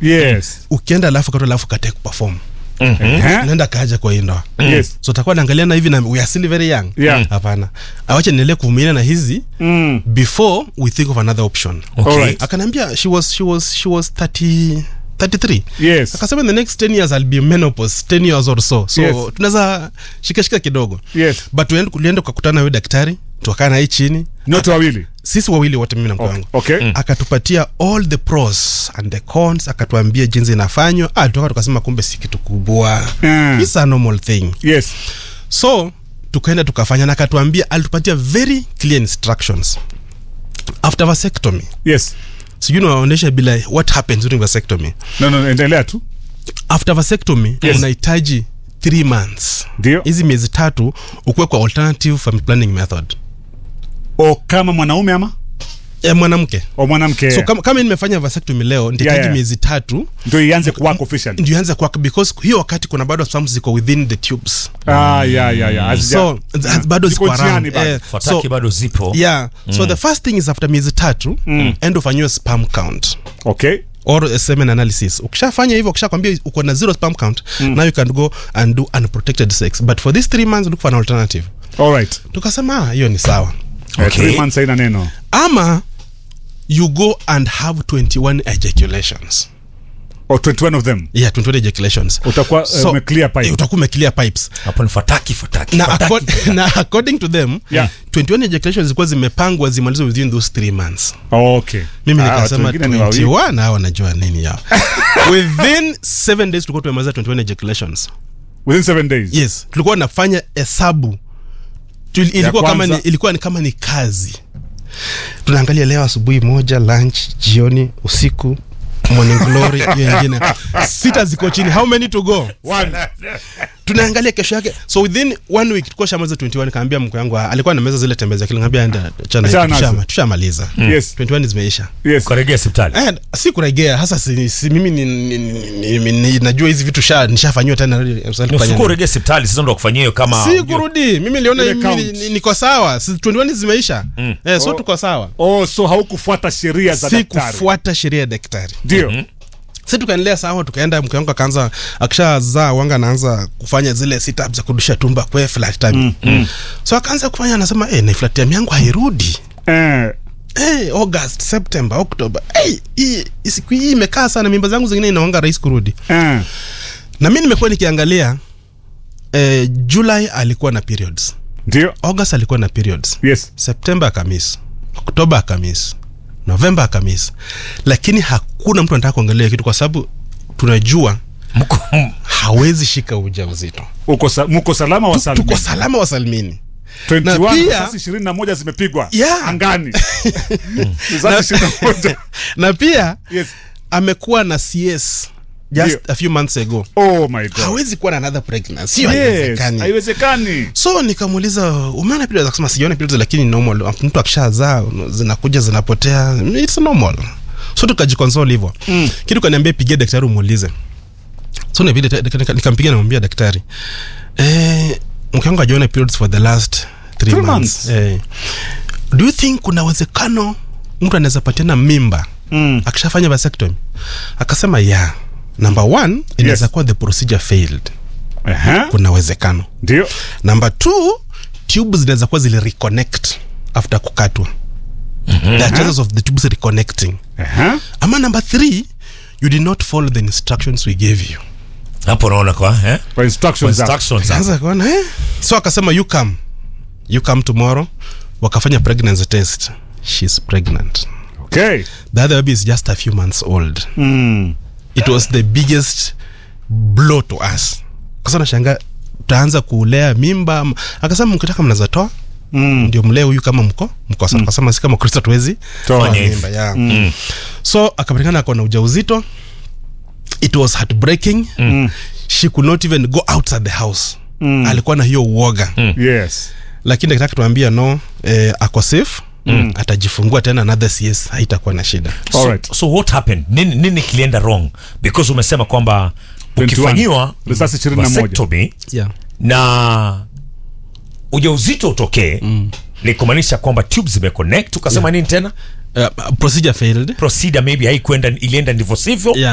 yes ukienda alafu katoa alafu kate kuperform Eh? naenda kaja kwa hii ndoa yes so takuwa naangaliana hivi na we are still very young Yeah. hapana awache niendelee kuvumilia na hizi mm. before we think of another option Okay. Alright. akaniambia she was, she was, she was 30, 33 yes akasema in the next 10 years I'll be menopause 10 years or so so Yes. tunaweza shikashika kidogo yes but tuende- tulienda tukakutana na huyo daktari tukakaa na hii chini nyote wawili sisi wawili wote mimi na mke okay, wangu okay. akatupatia all the pros and the cons akatuambia jinsi inafanywa ah, tuka tukasema kumbe si kitu kubwa Mm. It's a normal thing yes so tukaenda tukafanya na akatuambia alitupatia very clear instructions after vasectomy yes sijui nawaonyesha bila what happens during vasectomy no, no, endelea tu after vasectomy Yes. unahitaji three months ndio hizi miezi tatu ukuwe kwa alternative family planning method o kama mwanaume ama e, mwanamke o mwanamke so kama, kama nimefanya vasectomy leo nitahitaji Yeah, yeah. miezi tatu ndio ianze kuwako officially ndio ianze kwaka because hiyo wakati kuna bado sperms ziko within the tubes ah ya ya ya Hazija- so z- bado Ziko ziko njiani around bado. Eh, fataki so, bado zipo yeah so the first thing is after miezi tatu end ufanyiwe sperm count okay or a semen analysis ukishafanya hivyo ukishakwambia uko na zero sperm count now you can go and do unprotected sex but for these three months look for an alternative all right tukasema ah, hiyo ni sawa Eh, Okay. three months haina neno ama you go and have 21 ejaculations or 21 of them yeah 21 ejaculations utakuwa uh, umeclear pipe eh, utakuwa umeclear pipes hapo ni fataki fataki na, fataki. acco- na according to them Yeah. 21 ejaculations zilikuwa zimepangwa zimalizwe within those three months okay mimi Ah, watu nikasema wengine ni wawili. 21 hao wanajua nini yao within 7 days tulikuwa tumemaliza 21 ejaculations within seven days yes tulikuwa nafanya hesabu Tuli- ilikuwa kama kwanza. ni, ilikuwa ni kama ni kazi tunaangalia leo asubuhi moja lunch jioni usiku morning glory hiyo ingine sita ziko chini how many to go One. tunaangalia kesho yake so within one week tulikuwa shamaliza 21 kaambia mke wangu ah, alikuwa nameza zile tembeza kile ngambia enda chana Achana nazo. tushama tushamaliza yes 21 zimeisha yes ukaregea hospitali Eh, si kuregea hasa si, si mimi ni, ni, ni, ni, ni, najua hizi vitu sha nishafanyiwa tena usiku uregea hospitali sasa ndo kufanyia hiyo kama si kurudi mimi niliona Ile mimi count. ni- ni- niko sawa si 21 zimeisha eh, so Oh. tuko sawa oh so haukufuata sheria za si daktari kufuata sheria ya daktari ndio si tukaendelea sawa tukaenda mke wangu akaanza akishazaa wanga anaanza kufanya zile sit za kurudisha tumba kwe flat time so akaanza kufanya anasema eh, na flat time yangu hairudi eh Hey, august september october hey, hii hii siku hii imekaa sana mimba zangu zingine inaonga rahisi kurudi eh na mi nimekuwa nikiangalia eh, july alikuwa na periods ndio august alikuwa na periods yes septemba akamis oktoba akamis novemba akamis lakini hakuna mtu anataka kuangalia kitu kwa sababu tunajua mko hawezi shika uja uzito uko sa, mko salama wa salmi tuko salama wasalimini 21 na pia- risasi 21 zimepigwa Yeah. angani risasi 21 na pia yes amekuwa na cs just Ndio. a few months ago oh my god hawezi kuwa na another pregnancy hiyo yes haiwezekani haiwezekani so nikamuuliza umeona periods akasema sijaona periods lakini normal mtu akishazaa zinakuja zinapotea it's normal so tukajikonsole hivyo mm. kitu kaniambia pigia daktari umuulize so nibidi ta- nika- nika- nikampigia namwambia daktari eh, mke wangu ajaona periods for the last three Three months, months. Eh, do you think kuna uwezekano mtu anaweza patiana mimba Mm. akishafanya vasectomy akasema yeah number one inaweza Yes. kuwa the procedure failed Aha. kuna uwezekano ndio number two tubes zinaweza kuwa zili reconnect after kukatwa there are chances of the tubes reconnecting Aha. ama number three you did not follow the instructions we gave you hapo unaona kwa eh kwa instructions za instructions hapo. sasa kuona eh? so akasema you come you come tomorrow wakafanya pregnancy test she's pregnant okay the other baby is just a few months old mm. it was the biggest blow to us kasa nashanga taanza kulea mimba ama- akasema mkitaka mnaweza toa Mm. ndio mlee huyu kama mko mko mm. akasema si kama kristo tuwezi Toa. fanya mimba yeah. mm. so akapatikana ako na ujauzito it was heartbreaking mm. she could not even go outside the house mm. alikuwa na hiyo uoga mm. yes lakini daktari akatuambia no eh, ako safe mm. atajifungua tena another cs haitakuwa na shida so, Alright. so what happened nini, nini kilienda wrong because umesema kwamba 21. ukifanyiwa Risasi 21. vasectomy yeah. na ujauzito utokee mm. ni kumaanisha kwamba tube zimeconnect ukasema nini tena uh, procedure failed procedure maybe haikwenda ilienda ndivyo sivyo Yeah.